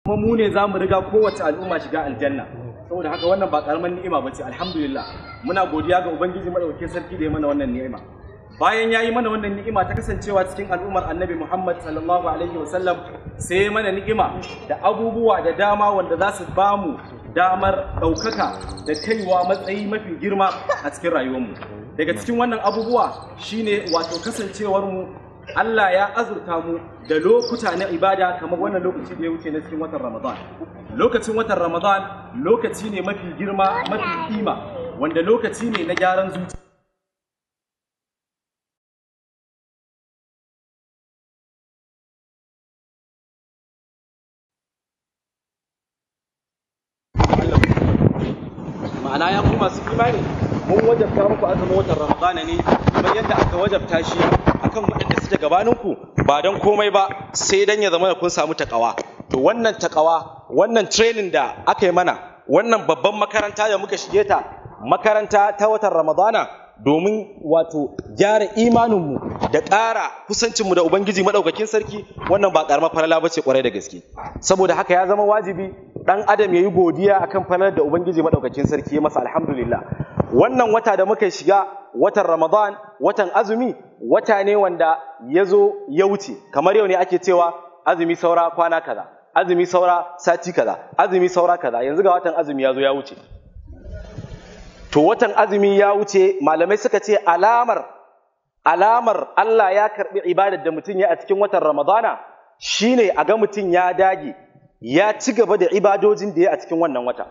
kuma mu ne za mu riga kowace al'umma shiga aljanna saboda haka wannan ba karamar ni'ima bace alhamdulillah muna godiya ga ubangiji madaukakin sarki da ya mana wannan ni'ima bayan ya yi mana wannan ni'ima ta kasancewa cikin al'ummar annabi muhammad sallallahu alaihi wasallam sai ya mana ni'ima da abubuwa da dama wanda za su ba mu damar ɗaukaka da kaiwa matsayi mafi girma a cikin rayuwarmu daga cikin wannan abubuwa shine wato kasancewar mu Allah ya azurta mu da lokuta na ibada kamar wannan lokaci da ya wuce na cikin watan Ramadan. Lokacin watan Ramadan lokaci ne mafi girma mafi kima wanda lokaci ne na gyaran zuciya. Ma'ana ya kuma masu imani mun wajabta muku azumin watan Ramadana ne kamar yadda aka wajabta shi akan waɗanda suke gabaninku ba don komai ba sai dan ya zama da kun samu takawa to wannan takawa wannan training da aka yi mana wannan babban makaranta da muka shige ta makaranta ta watan Ramadana domin wato gyara imaninmu da ƙara kusancinmu da Ubangiji maɗaukakin sarki wannan ba ƙaramar falala ba ce ƙwarai da gaske saboda haka ya zama wajibi ɗan adam ya yi godiya akan falalar da Ubangiji maɗaukakin sarki ya masa alhamdulillah wannan wata da muka shiga watan Ramadan watan azumi wata ne wanda ya zo ya wuce kamar yau ne ake cewa azumi saura kwana kaza azumi saura sati kaza azumi saura kaza yanzu ga watan azumi ya zo ya wuce to watan azumi ya wuce malamai suka ce alamar alamar Allah ya karbi ibadar da mutum ya a cikin watan Ramadana shine a ga mutum ya dage ya ci gaba da ibadojin da ya a cikin wannan wata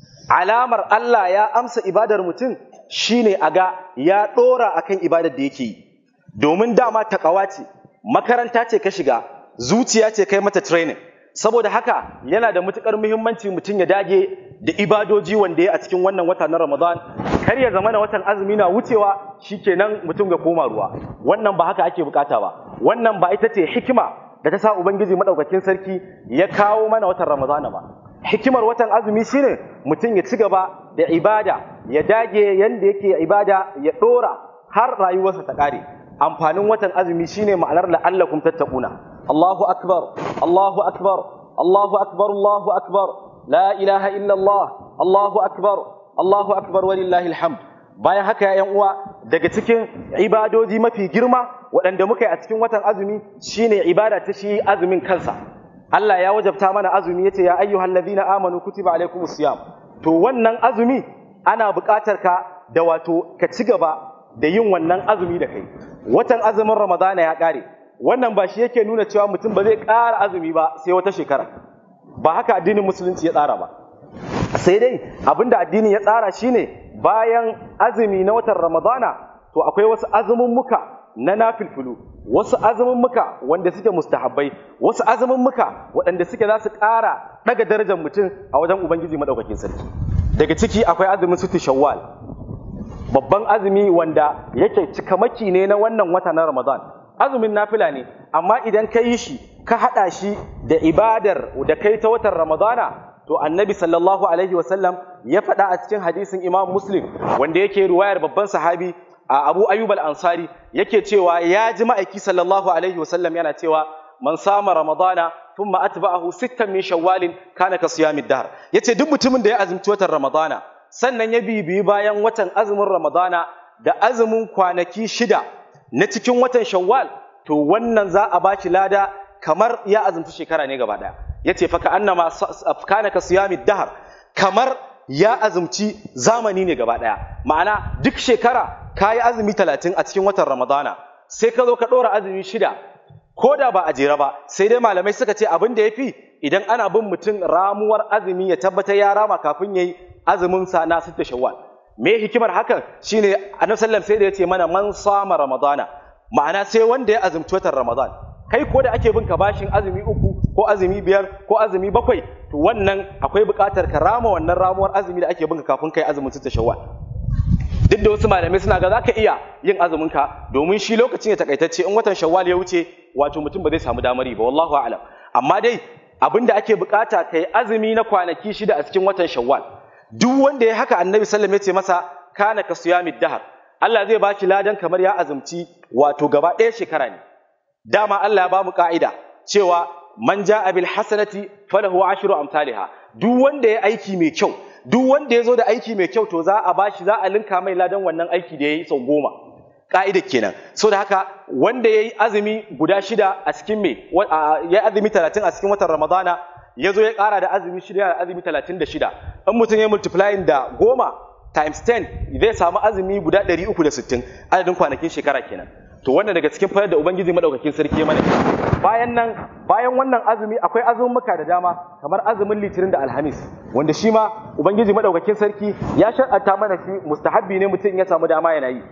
alamar Allah ya amsa ibadar mutum shine a ga ya dora akan ibadar da yake yi domin dama takawa ce makaranta ce ka shiga zuciya ce kai mata training saboda haka yana da matukar muhimmanci mutum ya dage da ibadoji wanda ya a cikin wannan wata na Ramadan kar ya zama na watan azumi na wucewa shikenan mutum ga koma ruwa wannan ba haka ake bukata ba wannan ba ita ce hikima da ta sa ubangiji madaukakin sarki ya kawo mana watan Ramadan ba hikimar watan azumi shine mutum ya ci gaba da ibada ya dage yanda yake ibada ya dora har rayuwarsa ta kare amfanin watan azumi shine ma'anar la'allakum tattaquna Allahu akbar Allahu akbar Allahu akbar Allahu akbar la ilaha illa Allah Allahu akbar Allahu akbar walillahi alhamd bayan haka ya yan uwa daga cikin ibadoji mafi girma waɗanda muka yi a cikin watan azumi shine ibada ta shi azumin kansa Allah ya wajabta mana azumi yace ya ayyuhal ladina amanu kutiba alaykumus siyam to wannan azumi ana buƙatar ka da wato ka ci gaba da yin wannan azumi da kai watan azumin ramadana ya ƙare wannan ba shi yake nuna cewa mutum ba zai ƙara azumi ba sai wata shekara ba haka addinin musulunci ya tsara ba sai dai abinda addini ya tsara shine bayan azumi na watan ramadana to akwai wasu azumin muka na nafilfilu wasu azumin muka wanda suke mustahabbai wasu azumin muka waɗanda suke za su ƙara ɗaga darajar mutum a wajen ubangiji maɗaukakin sarki daga ciki akwai azumin sutu shawwal babban azumi wanda yake cikamaki ne na wannan wata na ramadan azumin nafila ne amma idan ka yi shi ka haɗa shi da ibadar da kai ta watan ramadana to annabi sallallahu alaihi wasallam ya faɗa a cikin hadisin imam muslim wanda yake ruwayar babban sahabi a abu ayyub al-ansari yake cewa ya ji ma'aiki sallallahu alaihi wasallam yana cewa man sama ramadana thumma atba'ahu sittan min shawwalin kana ka siyamid dahr yace duk mutumin da ya azumci watan ramadana sannan ya bibiyi bayan watan azumin ramadana da azumin kwanaki shida na cikin watan shawwal to wannan za a bashi lada kamar ya azumci shekara ne gaba daya yace fa ka annama kana ka siyamid dahr kamar ya azumci zamani ne gaba daya ma'ana duk shekara kayi azumi talatin a cikin watan ramadana sai ka zo ka ɗora azumi shida ko da ba a jera ba sai dai malamai suka ce abin da ya fi idan ana bin mutum ramuwar azumi ya tabbatar ya rama kafin ya yi azumin sa na sitta shawwal me hikimar hakan shine annabi sallam sai da ya ce mana man sama ramadana ma'ana sai wanda ya azumci watan ramadan kai ko da ake bin ka bashin azumi uku ko azumi biyar ko azumi bakwai to wannan akwai buƙatar ka rama wannan ramuwar azumi da ake bin ka kafin kai azumin sitta shawwal duk da wasu malamai suna ga za ka iya yin azumin ka domin shi lokacin ya takaitacce in watan shawwal ya wuce wato mutum ba zai samu damari ba wallahu a'lam amma dai abin da ake bukata kai azumi na kwanaki shida a cikin watan shawwal duk wanda ya haka annabi sallam ya ce masa kana ka siyamid dahar Allah zai baki ladan kamar ya azumci wato gaba ɗaya shekara ne dama Allah ya ba mu ka'ida cewa man ja'a bil hasanati falahu ashru amsalha duk wanda ya aiki mai kyau duk wanda ya zo da aiki mai kyau to za a bashi za a linka mai ladan wannan aiki da ya yi sau goma ka'idar kenan so da haka wanda ya yi azumi guda shida a cikin me ya yi azumi talatin a cikin watan ramadana ya zo ya ƙara da azumi shida da azumi talatin da shida in mutum ya multiplying da goma times 10 zai samu azumi guda ɗari uku da sittin adadin kwanakin shekara kenan to wannan daga cikin fayar da ubangiji madaukakin sarki ya mana bayan nan bayan wannan azumi akwai azummuka da dama kamar azumin litinin da alhamis wanda shi ma ubangiji madaukakin sarki ya shar'anta mana shi mustahabbi ne mutum ya samu dama yana yi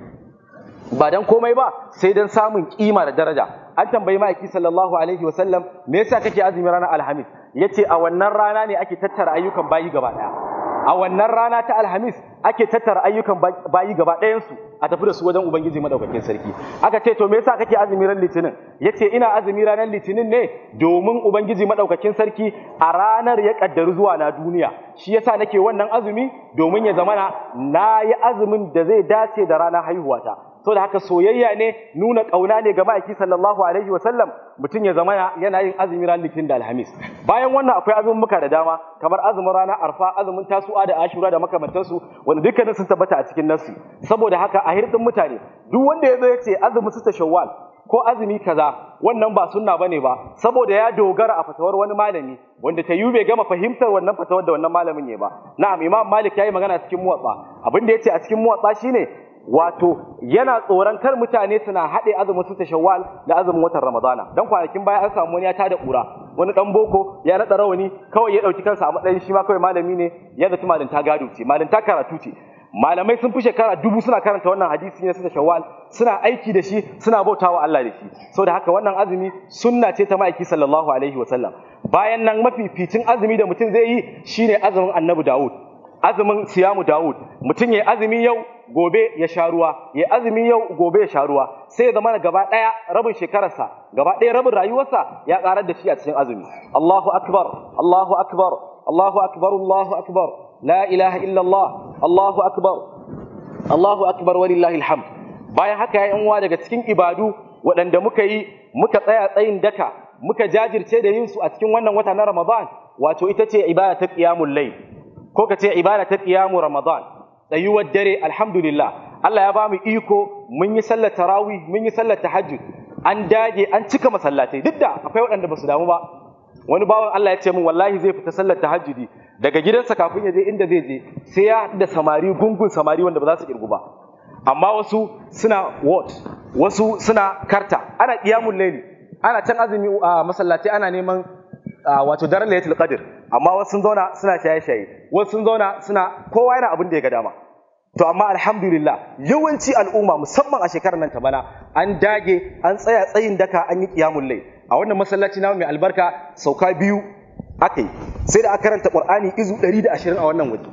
ba dan komai ba sai dan samun kima da daraja an tambayi ma'aiki sallallahu alaihi wa sallam me yasa kake azumi ranar alhamis yace a wannan rana ne ake tattara ayyukan bayi gaba daya a wannan rana ta alhamis ake tattara ayyukan bayi gaba ɗayansu a tafi da su wajen ubangiji madaukakin sarki aka ce to me yasa kake azumi ran litinin yace ina azumi ranar litinin ne domin ubangiji madaukakin sarki a ranar ya kaddaru zuwa na duniya shi yasa nake wannan azumi domin ya zamana na yi azumin da zai dace da ranar haihuwata da haka soyayya ne nuna ƙauna ne ga ma'aiki sallallahu alaihi wa sallam mutum ya zama yana yin azumi ran litinin da alhamis bayan wannan akwai azummuka da dama kamar azumin rana arfa azumin tasu'a da ashura da makamantansu wanda dukkanin sun tabbata a cikin nassi saboda haka a hirdin mutane duk wanda ya zo ya ce azumin su shawwal ko azumi kaza wannan ba sunna bane ba saboda ya dogara a fatawar wani malami wanda ta bai gama fahimtar wannan fatawar da wannan malamin ne ba na'am imam malik yayi magana cikin muwatsa abin da yace a cikin muwatsa shine wato yana tsoron kar mutane suna haɗe azumin su shawwal da azumin watan ramadana dan kwanakin baya an samu wani ya tada ƙura wani dan boko ya naɗa rawani kawai ya ɗauki kansa a matsayin shi ma kawai malami ne ya zaci malinta gado ce malinta karatu ce malamai sun fi shekara dubu suna karanta wannan hadisi ne su shawwal suna aiki da shi suna bautawa Allah da shi saboda haka wannan azumi sunna ce ta ma'aiki sallallahu alaihi wasallam bayan nan mafificin azumi da mutum zai yi shine azumin annabi Dawud azumin siyamu Dawud mutum ya azumi yau gobe ya sha ruwa ya azumi yau gobe ya sha ruwa sai ya zama gaba ɗaya rabin shekararsa gaba ɗaya rabin rayuwarsa ya ƙarar da shi a cikin azumi Allahu akbar Allahu akbar Allahu akbar Allahu akbar la ilaha illa Allah Allahu akbar Allahu akbar walillahi alhamd bayan haka ya uwa daga cikin ibadu waɗanda muka yi muka tsaya tsayin daka muka jajirce da yin su a cikin wannan wata na Ramadan wato ita ce ibada ta qiyamul layl ko ka ce ibada ta qiyamu Ramadan tsayuwar dare alhamdulillah Allah ya ba mu iko mun yi sallar tarawih mun yi sallar tahajjud an dage an cika masallatai duk da akwai waɗanda ba su damu ba wani bawan Allah ya ce min wallahi zai fita sallar tahajjudi daga gidansa kafin ya je inda zai je sai ya da samari gungun samari wanda ba za su kirgu ba amma wasu suna what wasu suna karta ana qiyamul layli ana can azumi a masallaci ana neman wato daren laylatul qadr amma wasu sun zauna suna shaye-shaye wasu sun zauna suna kowa yana abin da ya ga dama to amma alhamdulillah yawanci al'umma musamman a shekarar nan ta bana an dage an tsaya tsayin daka an yi qiyamul layl a wannan masallaci namu mai albarka sauka biyu akai sai da aka karanta qur'ani izu 120 a wannan waje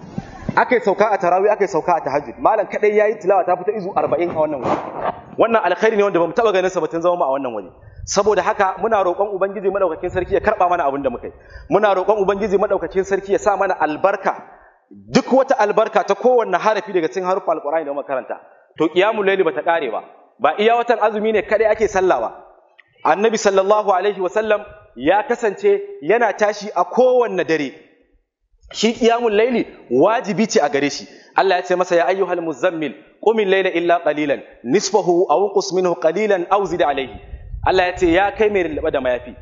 akai sauka a tarawih akai sauka a tahajjud malam kadai yayi tilawa ta fita izu 40 a wannan waje wannan alkhairi ne wanda bamu taba ganin sa ba tun zama a wannan waje saboda haka muna roƙon ubangiji madaukakin sarki ya karba mana abin da muka yi muna roƙon ubangiji madaukakin sarki ya sa mana albarka duk wata albarka ta kowanne harafi daga cikin harufan alqur'ani da muka karanta to qiyamul layli bata kare ba ba iya watan azumi ne kadai ake sallah ba annabi sallallahu alaihi wasallam ya kasance yana tashi a kowanne dare shi qiyamul layli wajibi ce a gare shi Allah ya ce masa ya ayyuhal muzammil qumil layla illa qalilan nisfahu aw qus minhu qalilan aw zid alayhi Allah ya ce ya kai mai lallaba da mayafi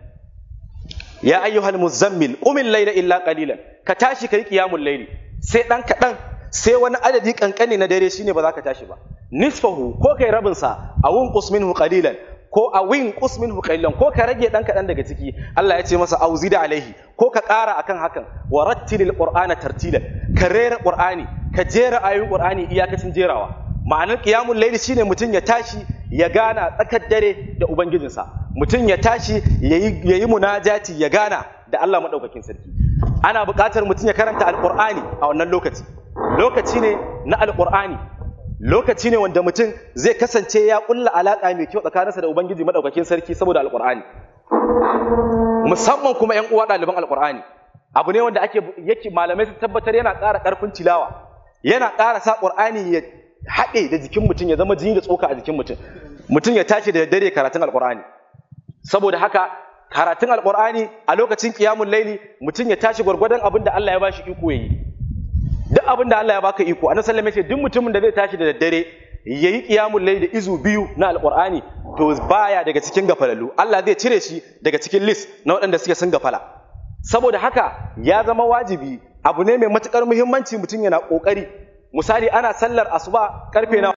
ya ayyuhal muzammil qumil layla illa qalilan ka tashi kai qiyamul layli sai dan kadan sai wani adadi kankani na dare shine ba za ka tashi ba nisfahu ko kai rabin sa awun qus minhu qalilan ko a win qus minhu qalilan ko ka rage dan kadan daga ciki Allah ya ce masa auzida alaihi ko ka ƙara akan hakan wa rattilil qur'ana tartilan ka rera qur'ani ka jera ayoyin qur'ani iyakacin jerawa ma'anar qiyamul layli shine mutum ya tashi ya gana tsakar dare da ubangijinsa mutum ya tashi yayi yayi munajati ya gana da Allah madaukakin sarki ana buƙatar mutum ya karanta alqur'ani a wannan lokaci lokaci ne na alqur'ani lokaci ne wanda mutum zai kasance ya kulla alaƙa mai kyau tsakaninsa da ubangiji madaukakin sarki saboda alqur'ani musamman kuma ƴan uwa ɗaliban alqur'ani abu ne wanda ake yake malamai su tabbatar yana ƙara ƙarfin tilawa yana ƙara sa qur'ani ya haɗe da jikin mutum ya zama jini da tsoka a jikin mutum mutum ya tashi da dare karatun alqur'ani saboda haka karatun alqur'ani a lokacin qiyamul laili mutum ya tashi gwargwadon abin da Allah ya bashi iko yayi duk abin da Allah ya baka iko annabi sallallahu alaihi wasallam ya ce duk mutumin da zai tashi da daddare yayi qiyamul layl da izu biyu na alqur'ani to baya daga cikin gafalalu Allah zai cire shi daga cikin list na waɗanda suke sun gafala saboda haka ya zama wajibi abu ne mai matukar muhimmanci mutum yana kokari misali ana sallar asuba karfe na